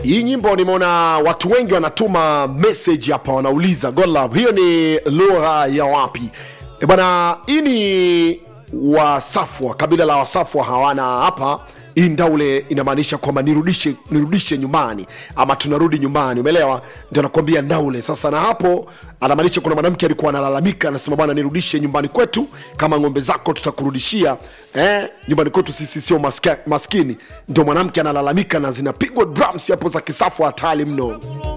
hii nyimbo nimeona watu wengi wanatuma message hapa wanauliza God love hiyo ni lugha ya wapi e bana hii ni wasafwa kabila la wasafwa hawana hapa hii ndaule inamaanisha kwamba nirudishe nirudishe nyumbani ama tunarudi nyumbani umeelewa ndio nakwambia ndaule sasa na hapo anamaanisha kuna mwanamke alikuwa analalamika anasema bwana nirudishe nyumbani kwetu kama ng'ombe zako tutakurudishia eh, nyumbani kwetu sisi sio maska- maskini ndio mwanamke analalamika na zinapigwa drums hapo za kisafu hatari mno